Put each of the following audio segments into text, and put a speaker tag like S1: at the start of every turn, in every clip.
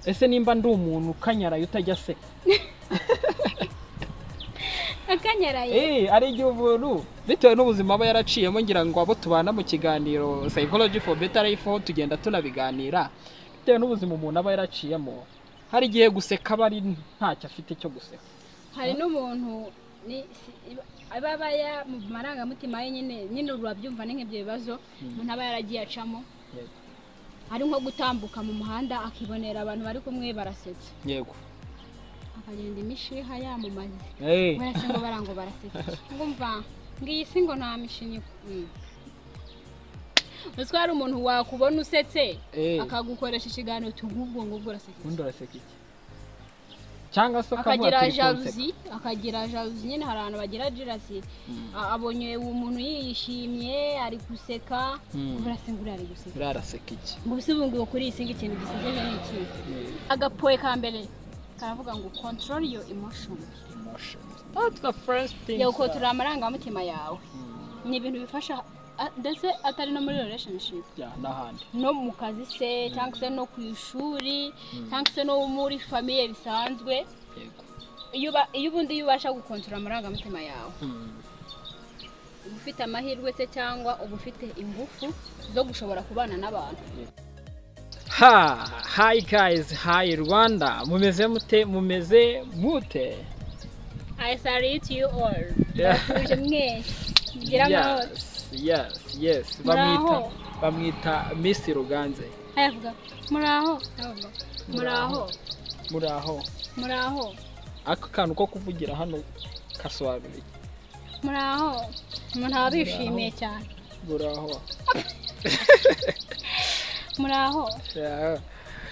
S1: ese nimba ndi umuntu ukanyaraye utajya se
S2: akanyaraye
S1: Eh, ari igihe umuntu bitewe n'ubuzima aba yaraciyemo ngira ngo abo tubana mu kiganiro psychology for better life aho tugenda tunabiganira bitewe n'ubuzima umuntu aba yaraciyemo hari igihe guseka aba ari ntacyo afite cyo guseka
S2: hari n'umuntu ni- si- aba aba ya- mu marangamutima ye nyine nyine urabyumva ni nk'ibyo bibazo umuntu aba yaragiye acamo
S1: Yego.
S2: ari nko gutambuka mu muhanda akibonera abantu bari kumwe barasetsa
S1: yego
S2: akagenda imishiha yamumariye
S1: Eh,
S2: barasa ngo bara ngo baraseka ngo mva ngiyi si ngo nta mishinyi Mm. Uziko hari umuntu wakubona usetse
S1: eh,
S2: akagukoresha ikiganiro tugubwo ngubwo uraseka
S1: ubundi uraseka iki cyangwa se ukamubwira
S2: akagira
S1: turi kunseka.
S2: jaluzi akagira jaluzi nyine hari abantu bagira jaluzi A- abonye uwo muntu yishimye ari guseka
S1: Mm.
S2: urasanga uriya ari guseka
S1: uriya araseka iki
S2: ngo ese ubu ngubu kuri iyi singa ikintu gisekeje ni iki
S1: Eh,
S2: agapoye ka mbere karavuga ngo control your emotion
S1: emotions. That's the first thing
S2: yego
S1: that-
S2: turi amarangamutima yawe
S1: Mm,
S2: ni ibintu bifasha a- ndetse atari no muri relationship
S1: yeah, n'ahandi
S2: no mu kazi se cyangwa se no ku ishuri cyangwa se no muri famiye bisanzwe
S1: yego
S2: iyo uba- iyo ubundi iyo ubasha gukontorora amarangamutima yawe
S1: Mm,
S2: uba ufite amahirwe se cyangwa uba ufite ingufu zo gushobora kubana n'abantu
S1: ha hi guys hi rwanda mumeze mute mumeze mute
S2: i salute you all
S1: Yeah.
S2: ndabasubije mwese mugira amahoro
S1: yes yes yes bamwita
S2: muraho
S1: bamwita miss ruganze
S2: ayavuga muraho Ayavuga, muraho
S1: muraho
S2: muraho
S1: ako kantu ko kuvugira hano kasobanura iki
S2: muraho muraho bishimiye cyane
S1: muraho
S2: muraho
S1: Yeah.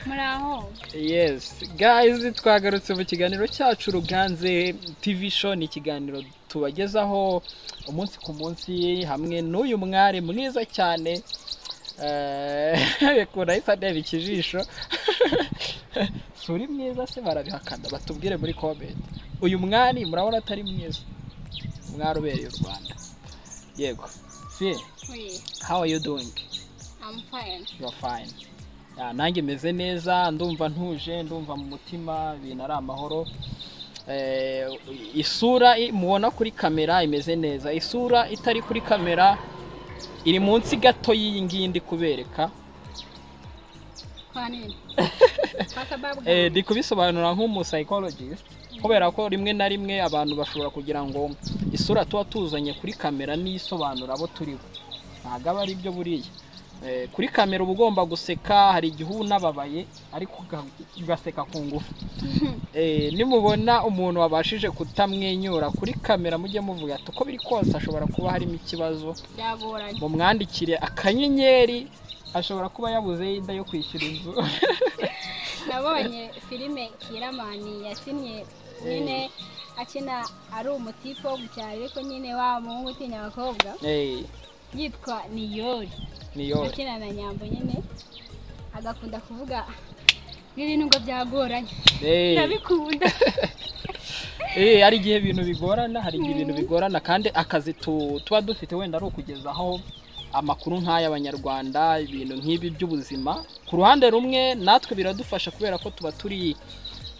S2: muraho
S1: yes guys twagarutse mu kiganiro cyacu ruganze tv show ni ikiganiro tubagezaho umunsi ku munsi hamwe n'uyu mwari mwiza cyane bikunda ahise ndeba ikijisho si uri mwiza se barabihakana batubwire muri comment uyu mwari murabona atari mwiza umwari ubereye u rwanda yego si
S2: Wait,
S1: how are you doing
S2: I'm fine.
S1: you are fine Ah, nanjye meze neza ndumva ntuje ndumva mu mutima ibintu ari amahoro Eh, isura i- mubona kuri kamera imeze neza isura itari kuri kamera iri munsi gato y'iyi ngiyi ndi kubereka
S2: Kwa nini? Kwa sababu
S1: Eh,
S2: gani?
S1: ndi kubisobanura nk'umupsychologist kubera ko rimwe na rimwe abantu bashobora kugira ngo isura tuba tuzanye kuri kamera niyo isobanura abo turi bo ntabwo aba ari byo buriya Eh, kuri kamera uba ugomba guseka hari igihe uba unababaye ariko uga- ugaseka ku ngufu Eh, nimubona umuntu wabashije kutamwenyura kuri kamera mujye muvuga ati uko biri kose ashobora kuba harimo ikibazo
S2: Byagoranye.
S1: mumwandikire akanyenyeri ashobora kuba yabuzeho inda yo kwishyura inzu
S2: Nabonye filime Kiramani yakinnye nyine akina ari umutipe wo gucyara ariko nyine wa muhungu utinya abakobwa
S1: Eh,
S2: yitwa Niyori
S1: niyo
S2: akina na Nyambo nyine agakunda kuvuga n'ibintu ngo byagoranye
S1: Eh.
S2: ndabikunda
S1: Eh, hari igihe ibintu bigorana hari igihe ibintu bigorana kandi akazi tu- tuba dufite wenda ari ukugezaho amakuru nk'aya abanyarwanda ibintu nk'ibi by'ubuzima ku ruhande rumwe natwe biradufasha kubera ko tuba turi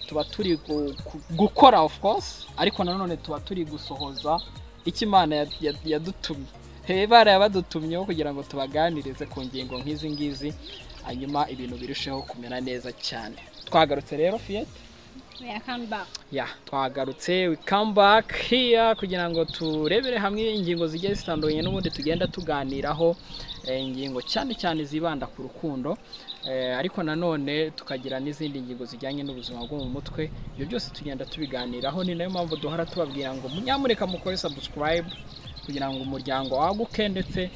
S1: tuba turi gu- ku- gukora of course ariko nanone tuba turi gusohoza icyo imana ya- ya- yadutumye Eh, baraye badutumyeho kugira ngo tubaganirize ku ngingo nk'izi ngizi hanyuma ibintu birusheho kumera neza cyane twagarutse rero fiyete
S2: we I come back
S1: ya twagarutse we come back here kugira ngo turebere hamwe ingingo zigiye zitandukanye n'ubundi tugenda tuganiraho eh, ingingo cyane cyane zibanda ku rukundo eh, ariko nanone tukagira n'izindi ngingo zijyanye n'ubuzima bwo mu mutwe ibyo byose tugenda tubiganiraho ni nayo mpamvu duhora tubabwira ngo munyamureka mukore subscribe kugira ngo umuryango waguke ndetse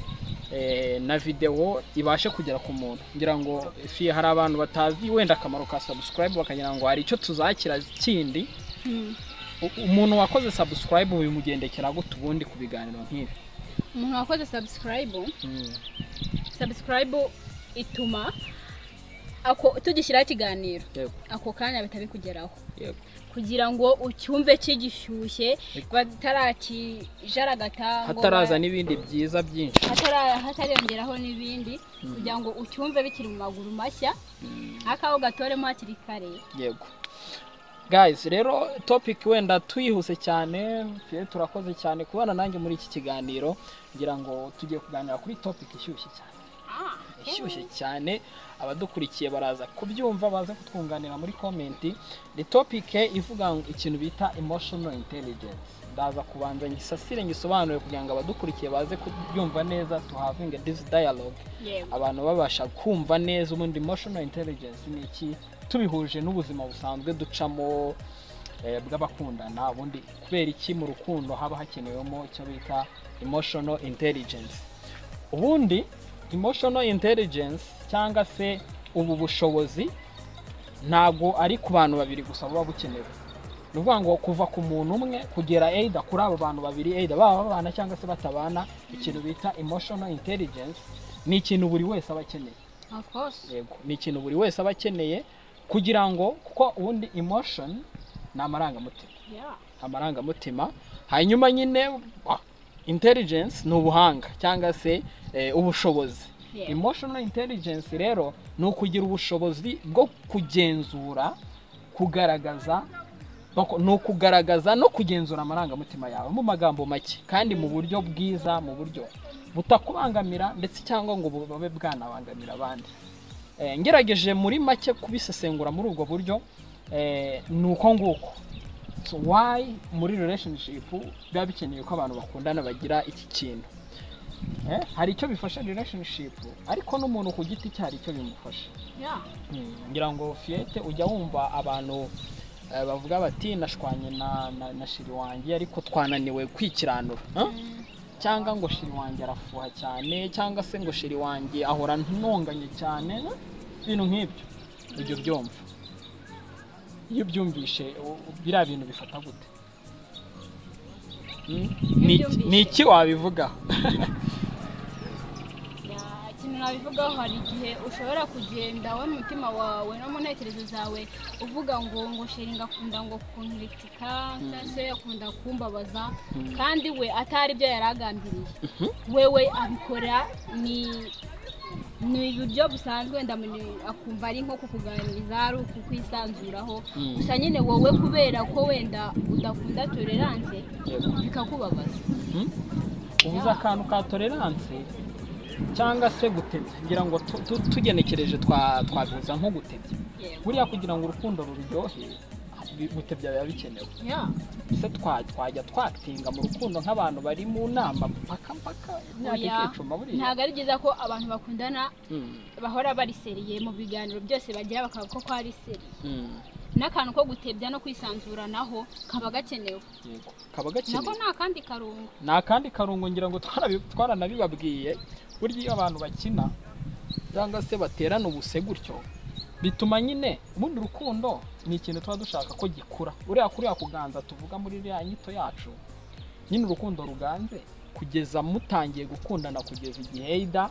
S1: eh, na videwo ibashe kugera ku muntu ngira ngo fi hari abantu batazi wenda akamaro ka subscribe bakagira ngo hari icyo tuzakira kindi
S2: Hmm.
S1: U- umuntu wakoze subscribe bimugendekera gute ubundi ku biganiro nk'ibi
S2: umuntu wakoze subscribe subscribe ituma ako tugishyiraho ikiganiro
S1: yego
S2: ako kanya bihita bikugeraho
S1: yego
S2: kugira ngo ucyumve kigishyushye batarakijaragata ngo
S1: hataraza
S2: ba-
S1: n'ibindi byiza byinshi
S2: hatara- hatariyongeraho n'ibindi kugira ngo ucyumve bikiri mu maguru mashya nk'akaho gatoremo hakiri kare
S1: yego guys rero topic wenda tuyihuse cyane twe turakoze cyane kubana nanjye muri iki kiganiro ngira ngo tugiye kuganira kuri topic ishyushye cyane ishyushye cyane abadukurikiye baraza kubyumva baze kutwunganira muri komenti ni topic ivuga ngo ikintu bita emotional intelligence ndaza kubanza ngisasire ngisobanure kugira ngo abadukurikiye baze kubyumva neza tuhavinge this dialogue
S2: yego
S1: abantu babasha kumva neza ubundi emotional intelligence ni iki tubihuje n'ubuzima busanzwe ducamo eh, bw'abakundana ubundi kubera iki mu rukundo haba hakenewemo icyo bita emotional intelligence ubundi emotional intelligence cyangwa se ubu bushobozi ntabwo ari ku bantu babiri gusa buba bukenewe ni ukuvuga ngo kuva ku muntu umwe kugera eyida kuri abo bantu babiri eyida baba babana cyangwa se batabana ikintu bita emotional intelligence ni ikintu buri wese aba akeneye
S2: of course
S1: yego ni ikintu buri wese aba akeneye kugira ngo kuko ubundi emotion ni amarangamutima
S2: yeah
S1: amarangamutima hanyuma nyine ah, intelligence ni ubuhanga cyangwa se eh, ubushobozi
S2: yeah
S1: emotional intelligence rero ni ukugira ubushobozi bwo kugenzura kugaragaza bako- ni ukugaragaza no kugenzura amarangamutima yawe mu magambo make kandi mu buryo bwiza mu buryo butakubangamira ndetse cyangwa ngo bube bwanabangamira abandi Eh, ngerageje muri make kubisesengura muri ubwo buryo eh, ni uko nguko so why muri relationship biba bikeneye ko abantu bakundana bagira iki kintu Eh, hari icyo bifasha relationship ariko n'umuntu ku giti cye hari icyo bimufasha
S2: yeah
S1: ngira ngo fiyete ujya wumva abantu eh, bavuga bati nashwanye na, na, na shiri wanjye ariko twananiwe kwikiranura Huh?
S2: Mm,
S1: cyangwa ngo shiri wanjye arafuha cyane cyangwa se ngo shiri wanjye ahora ntunganye cyane Huh? ibintu nk'ibyo ujya ubyumva iyo ubyumvishe u- u- biriya bintu bifata gute Hmm? Ni iki- ni iki wabivugaho
S2: yeah. ikintu nabivugaho hari igihe ushobora kugenda wowe mu mutima wawe no mu ntekerezo zawe uvuga ngo ngo sheringa akunda ngo kunturika cyangwa se akunda kumbabaza
S1: Mm.
S2: kandi we atari ibyo yari agambiriye wewe abikora ni ni uburyo busanzwe wenda mu- akumva ari nko kukuganiriza ari ukukwisanzuraho
S1: Mm.
S2: gusa nyine wowe kubera ko wenda udakunda tolerance
S1: Yego.
S2: bikakubabaza
S1: ubuze akantu ka tolerance cyangwa se gutebya ngira ngo tu- tu- tugenekereje twa- twabihuza nko gutebya
S2: yewe
S1: buriya kugira ngo urukundo ruryohe bi- gutebya biba bikenewe
S2: yeah.
S1: ese twa- twajya twatinga mu rukundo nk'abantu bari mu nama mpaka mpaka imyaka
S2: Oya.
S1: ikicuma buriya
S2: ntabwo ari byiza ko abantu bakundana
S1: Mm,
S2: bahora bari seriye mu biganiro byose bagira bakavuga ko ari seriye
S1: mm,
S2: n'akantu ko gutebya no kwisanzuranaho kaba gakenewe
S1: yego kaba
S2: nako
S1: gakenewe
S2: ni akandi karungo
S1: ni akandi karungo ngira ngo twarabi- twaranabibabwiye burya iyo abantu bakina cyangwa se baterana ubuse gutyo bituma nyine ubundi urukundo ni ikintu tuba dushaka ko gikura uriya kuriya kuganza tuvuga muri iriya nyito yacu nyine urukundo ruganze kugeza mutangiye gukundana kugeza igihe ida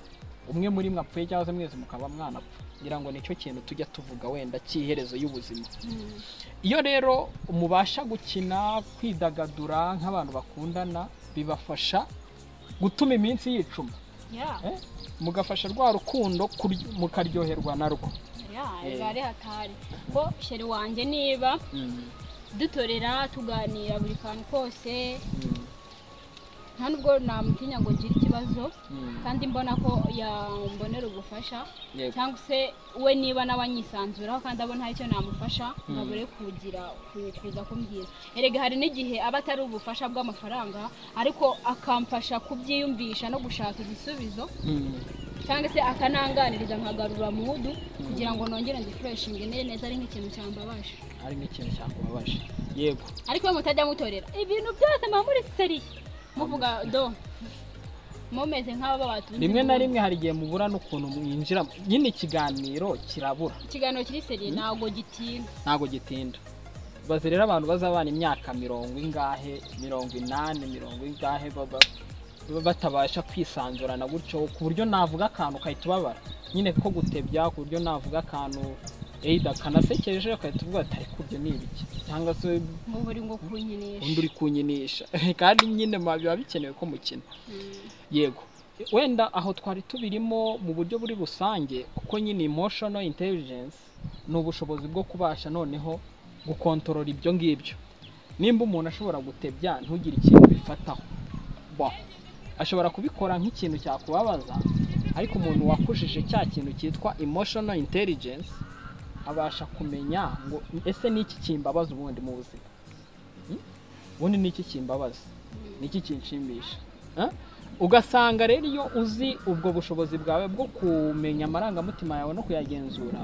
S1: umwe muri mwe apfuye cyangwa se mwese mukaba mwanapfa ngira ngo nicyo kintu tujya tuvuga wenda cy'iherezo y'ubuzima
S2: Mm.
S1: iyo rero mubasha gukina kwidagadura nk'abantu bakundana bibafasha gutuma iminsi yicuma
S2: Yeah,
S1: Eh? mugafasha rwa rukundo kuryo- mukaryoherwa narwo
S2: yeah,
S1: Eh.
S2: biba ari hatari ko sheri wanjye niba dutorera tuganira buri kantu kose nta nubwo namutinya ngo ngire ikibazo kandi mbona ko yambonera ubufasha
S1: yego
S2: cyangwa se we niba nawe anyisanzuraho kandi abona hari icyo namufasha nkabure kugira ku- kuza kumbwira erega hari n'igihe aba atari ubufasha bw'amafaranga ariko akamfasha kubyiyumvisha no gushaka igisubizo
S1: Mm.
S2: cyangwa se akananganiriza nkagarura mudu kugira ngo nongere ngifureshinge neza ari nk'ikintu cyambabaje
S1: ari nk'ikintu cyakubabaje yego
S2: ariko we mutajya mutorera ibintu byose muba muri seriye muvuga do mumeze nk'abo batunze
S1: rimwe na
S2: umugongo."
S1: rimwe hari igihe mubura n'ukuntu mwinjira nyine ikiganiro kirabura
S2: ikiganiro kiri seriye ntabwo gitinda
S1: ntabwo gitinda bazi rero abantu bazabana imyaka mirongo ingahe mirongo inani mirongo ingahe baba batabasha kwisanzurana gutyo ku buryo navuga akantu ukahita ubabara nyine ko gutebya ku buryo navuga akantu eyida kanasekeje ugahita uvuga ati ariko ibyo ni ibiki cyangwa se
S2: nk'ubu uri ngo kunyinisha
S1: undi uri kunyinisha kandi nyine ma- biba bikenewe ko mukina
S2: Mm.
S1: yego wenda aho twari tubirimo mu buryo buri rusange kuko nyine emotional intelligence ni ubushobozi bwo kubasha noneho gukontorora ibyo ngibyo nimba umuntu ashobora gutebya ntugire ikintu bifataho ba ashobora kubikora nk'ikintu cyakubabaza ariko umuntu wakujije cya kintu cyitwa emotional intelligence abasha kumenya ngo ese ni iki kimbabaza ubundi mu buzima Hmm? ubundi ni iki kimbabaza ni iki kinshimisha Huh? ugasanga rero iyo uzi ubwo bushobozi bwawe bwo kumenya amarangamutima yawe no kuyagenzura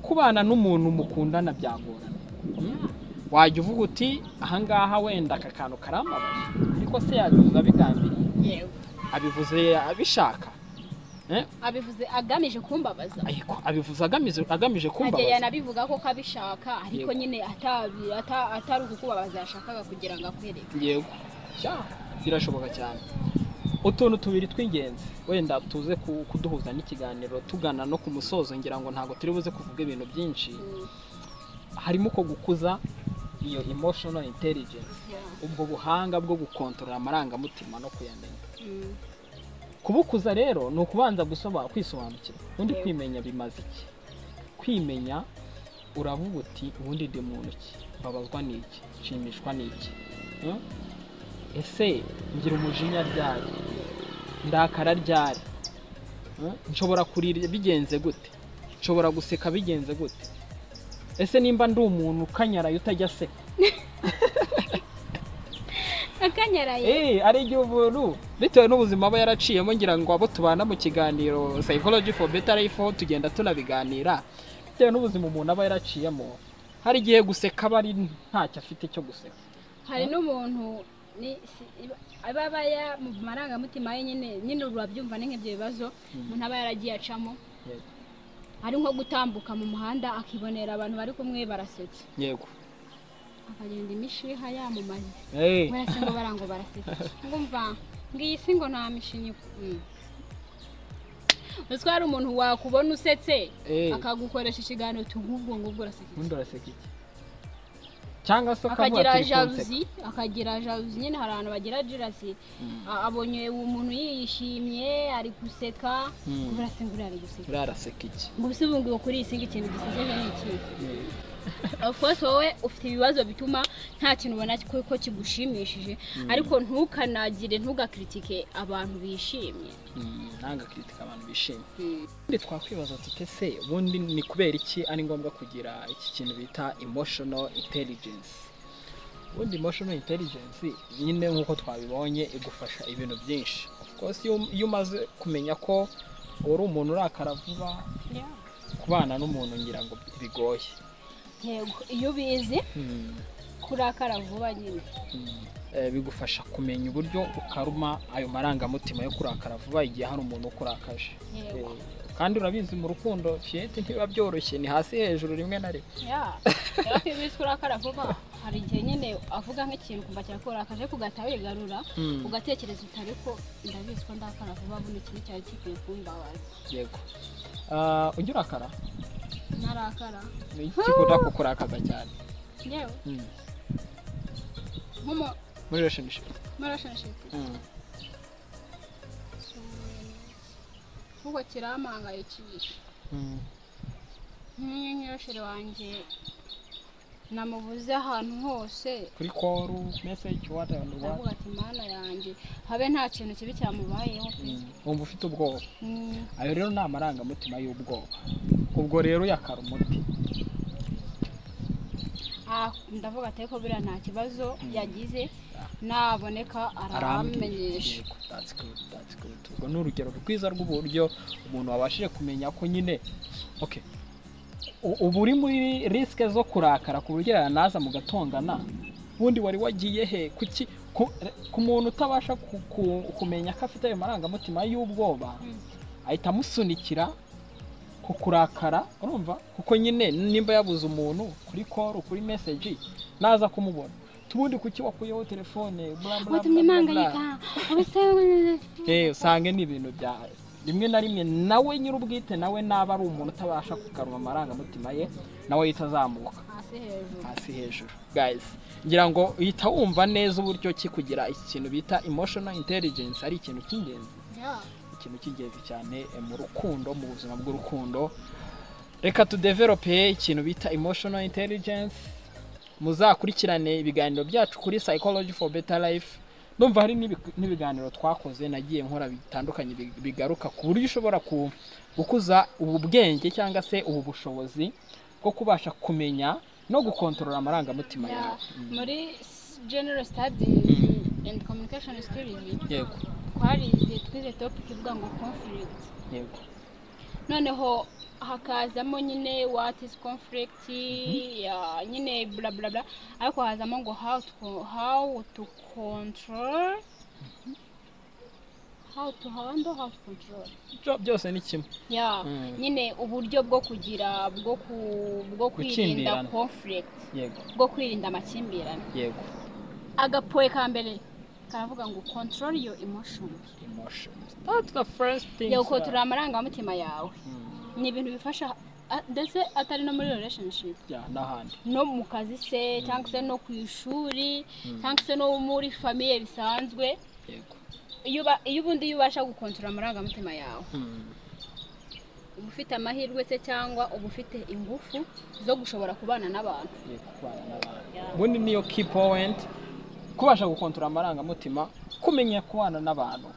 S1: kubana n'umuntu mukundana byagorana Hmm? wajya uvuga uti ahangaha wenda aka kantu karambabaje ariko se yabivuze abigambiriye
S2: yewe
S1: abivuze abishaka
S2: abivuze agamije kumbabaza
S1: ariko abivuze agamije agamije
S2: ntagihe
S1: kumbabaza
S2: yanabivuga ko kabishaka ariko
S1: Yego.
S2: nyine atabi- ata- atari ukukubabaza yashakaga kugira ngo akwereke
S1: yego cya birashoboka cyane utuntu tubiri tw'ingenzi wenda tuze ku- kuduhuza n'ikiganiro tugana no ku musozo ngira ngo ntabwo turi buze kuvuga ibintu byinshi
S2: Mm.
S1: harimo uko gukuza iyo emotional intelligence
S2: Yeah.
S1: ubwo buhanga bwo gukontorora amarangamutima no kuyamenya
S2: Mm.
S1: kubukuza rero ni ukubanza gusoma kwisobanukira ubundi
S2: Yego.
S1: kwimenya bimaze iki kwimenya uravuga uti ubundi ndi muntu ki mbabazwa n'iki nshimishwa n'iki Hmm? ese ngira umujinya ryari ndakara ryari Hmm? nshobora kurira bigenze gute nshobora guseka bigenze gute ese nimba ndi umuntu ukanyaraye utajya aseka
S2: akanyaraye
S1: Eh, ari igihe umuntu bitewe n'ubuzima aba yaraciyemo ngira ngo abo tubana mu kiganiro psychology for better life aho tugenda tunabiganira bitewe n'ubuzima umuntu aba yaraciyemo hari igihe guseka aba ari ntacyo afite cyo guseka
S2: hari n'umuntu ni- si- aba aba ya- mu marangamutima ye nyine nyine urabyumva ni nk'ibyo bibazo umuntu aba yaragiye acamo
S1: Yego.
S2: ari nko gutambuka mu muhanda akibonera abantu bari kumwe barasetse
S1: yego
S2: akagenda imishiha yamamaye
S1: Eh,
S2: barasa ngo bara ngo barasetse ngumva ngiyi si ngo nta mishinyi Mm. uziko hari umuntu wakubona usetse
S1: eh,
S2: akagukoresha ikiganiro tugubwo ngubwo urasetse
S1: ubundi uraseka iki cyangwa se ukavuga
S2: akagira
S1: turi kunseka.
S2: jaluzi akagira jaluzi nyine hari abantu bagira jirazi
S1: Mm.
S2: A- abonye uwo muntu yishimye ari guseka
S1: Mm.
S2: burasa ngo ari guseka
S1: uriya araseka iki
S2: ngo ubuse ubu ngubu kuri iyi si ngo ikintu gisekeje ni iki of course wowe ufite ibibazo bituma nta kintu ubona ko ko kigushimishije ariko ntukanagire ntugakiritike abantu bishimye
S1: Mm, ntangakritika abantu bishimye Ubundi twakwibaza tute se ubundi ni kubera iki ari ngombwa kugira iki kintu bita emotional intelligence ubundi emotional intelligence nyine nk'uko twabibonye igufasha ibintu byinshi rwose iyo umaze kumenya ko uri umuntu urakara vuba kubana n'umuntu ngira ngo bigoye
S2: yego iyo ubizi
S1: Hmm,
S2: kurakara vuba nyine
S1: hmm. Eh, bigufasha kumenya uburyo ukaruma ayo marangamutima yo kurakara vuba igihe hari umuntu ukurakaje
S2: yego
S1: Eh, kandi urabizi mu rukundo fiyete ntibiba byoroshye ni hasi hejuru rimwe na rimwe
S2: Yeah. rero ko iyo ubizi ko urakara vuba hari igihe nyine avuga nk'ikintu kumva kirakurakaje kugahita wigarura
S1: Hmm.
S2: ugatekereza utari ko ndabizi ko ndakara vuba buno ikintu cyari gikwiye kumbabaza
S1: yego Ah, ujya urakara
S2: narakara
S1: ni iki gikunda kukurakaza cyane
S2: yewe
S1: Mm.
S2: nko mu
S1: muri relationship
S2: relationship
S1: Mm.
S2: kuko kirampangayikisha
S1: Mm.
S2: nk'iyo nyirosheri wanjye namubuze ahantu hose
S1: kuri call message what and what
S2: ndavuga ati mana yanjye habe nta kintu kibi cyamubayeho pe."
S1: Mm. wumva ufite ubwoba
S2: Mm,
S1: ayo rero ni amarangamutima y'ubwoba ubwo rero yakara umuti
S2: ah, ndavuga ati ariko buriya nta kibazo
S1: Mm.
S2: yagize
S1: Ah.
S2: naboneka
S1: arambwiye
S2: aramenyesha
S1: Yego, that's good, that's good. ubwo ni urugero rwiza rw'uburyo umuntu wabashije kumenya ko nyine okay u- ubu uri muri risike zo kurakara ku buryo yanaza mugatongana ubundi wari wagiye he kuki ku- ku muntu utabasha ku- ku- kumenya ko afite ayo marangamutima y'ubwoba
S2: Mm.
S1: ahita amusunikira ku kurakara urumva kuko nyine nimba yabuze umuntu kuri call kuri message naza kumubona tubundi kuki wakuyeho telefone bla bla
S2: watumye
S1: bla bla bla.
S2: mpangayika ubuse
S1: Eh, usange ni ibintu bya rimwe na rimwe nawe nyir'ubwite nawe naba ari umuntu utabasha kugarura amarangamutima ye nawe yita azamuka
S2: hasi hejuru
S1: hasi hejuru guys ngira ngo uhita wumva neza uburyo ki kugira ikintu bita emotional intelligence ari ikintu cy'ingenzi
S2: Yeah.
S1: ikintu cy'ingenzi cyane eh, mu rukundo mu buzima bw'urukundo reka tudevelope ikintu bita emotional intelligence muzakurikirane ibiganiro byacu kuri psychology for better life ndumva hari n'ibi- n'ibiganiro twakoze nagiye nkora bitandukanye bi- bigaruka ku buryo ushobora ku- gukuza ubu bwenge cyangwa se ubu bushobozi bwo kubasha kumenya no gukontorora amarangamutima
S2: Yeah.
S1: yawe
S2: muri s- general studies and communication skills
S1: yego
S2: twarize twize topic ivuga ngo conflict
S1: yego
S2: noneho hakazamo nyine what is conflict ya nyine bla bla bla ariko hazamo ngo how to how to control how to handle how to control
S1: Byo- byose ni kimwe
S2: ya
S1: Mm.
S2: nyine uburyo bwo kugira bwo ku bwo kwirinda
S1: Gukindirana.
S2: conflict
S1: yego
S2: bwo kwirinda amakimbirane
S1: yego
S2: agapoye ka mbere karavuga ngo control your emotions
S1: emotions that's the first thing
S2: yagukontorora amarangamutima yawe
S1: Mm.
S2: ni ibintu bifasha a- ndetse atari no muri relationship
S1: yeah, n'ahandi
S2: no mu kazi se cyangwa se no ku ishuri cyangwa se no muri famiye bisanzwe
S1: yego
S2: iyo uba- iyo ubundi iyo ubasha gukontorora amarangamutima yawe
S1: Mm.
S2: uba ufite amahirwe se cyangwa uba ufite ingufu zo gushobora kubana n'abantu
S1: Yego, kubana n'abantu
S2: Yeah.
S1: ubundi niyo key point kubasha gukontorora amarangamutima kumenya kubana n'abantu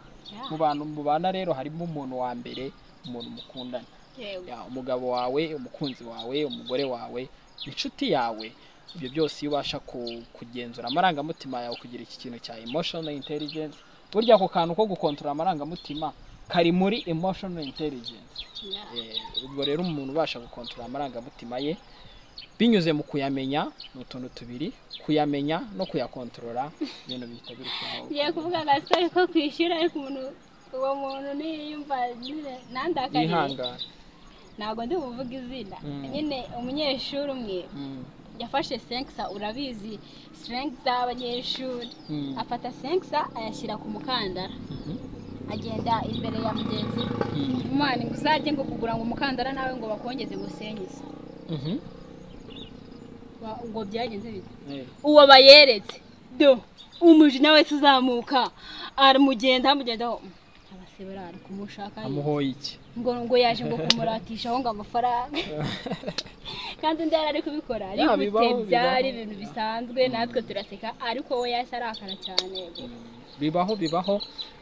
S1: mu bantu mubana rero harimo umuntu wa mbere umuntu mukundana
S2: Yewe.
S1: Yeah, umugabo wawe umukunzi wawe umugore wawe inshuti yawe ibyo byose iyo ubasha ku- kugenzura amarangamutima yawe kugira iki kintu cya emotional intelligence burya ako kantu ko gukontorora amarangamutima kari muri emotional intelligence
S2: Yeah.
S1: Eh, ubwo rero umuntu ubasha gukontorora amarangamutima ye binyuze mu kuyamenya ni utuntu tubiri kuyamenya no kuyakontorora ibintu bihita birushaho
S2: ngiye kuvuga agasitari ko kwishyura ariko umuntu uwo muntu niyumva nyine nandakariye
S1: yihangana
S2: ntabwo ndi buvuge izina
S1: Mm.
S2: nyine umunyeshuri umwe
S1: Mm,
S2: yafashe senkisa urabizi senkisa z'abanyeshuri
S1: mm,
S2: afata senkisa ayashyira ku mukandara
S1: mhm,
S2: agenda imbere ya mugenzi we
S1: mm,
S2: umwana ngo uzajye ngo kugura ngo umukandara nawe ngo bakongeze ngo usengize
S1: mhm.
S2: Wa- ubwo byagenze bite
S1: Eh,
S2: uwo bayeretse do umujinya wese uzamuka aramugenda amugendaho abasebera ari kumushaka
S1: amuhoye iki
S2: ngo ngo yaje ngo kumuratisha aho ngo amafaranga kandi undi yari ari kubikora ari
S1: Ya,
S2: gute
S1: bibaho,
S2: byari
S1: bibaho.
S2: ibintu bisanzwe natwe turaseka ariko we yahise arakara cyane
S1: bibaho bibaho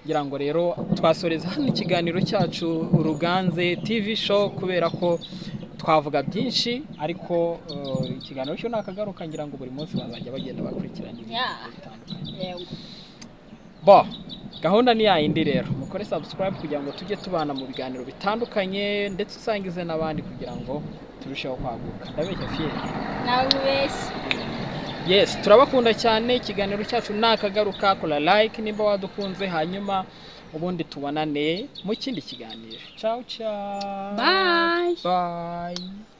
S1: ngira ngo rero twasoreza hano ikiganiro cyacu uruganze tv show kubera ko twavuga byinshi ariko eh, ikiganiro cyo nakagaruka ngira ngo buri munsi bazajya bagenda bakurikirana ibintu
S2: Yeah.
S1: bitandukanye
S2: Yego.
S1: bo gahunda ni yayindi rero mukore subscribe kugira ngo tujye tubana mu biganiro bitandukanye ndetse usangize n'abandi kugira ngo turusheho kwaguka ndabeshya fiye
S2: nawe ubeshye
S1: yes turabakunda cyane ikiganiro cyacu ni akagaruka kora like nimba wadukunze hanyuma ubundi tubonane mu kindi kiganiro ciao ciao
S2: Bye.
S1: bye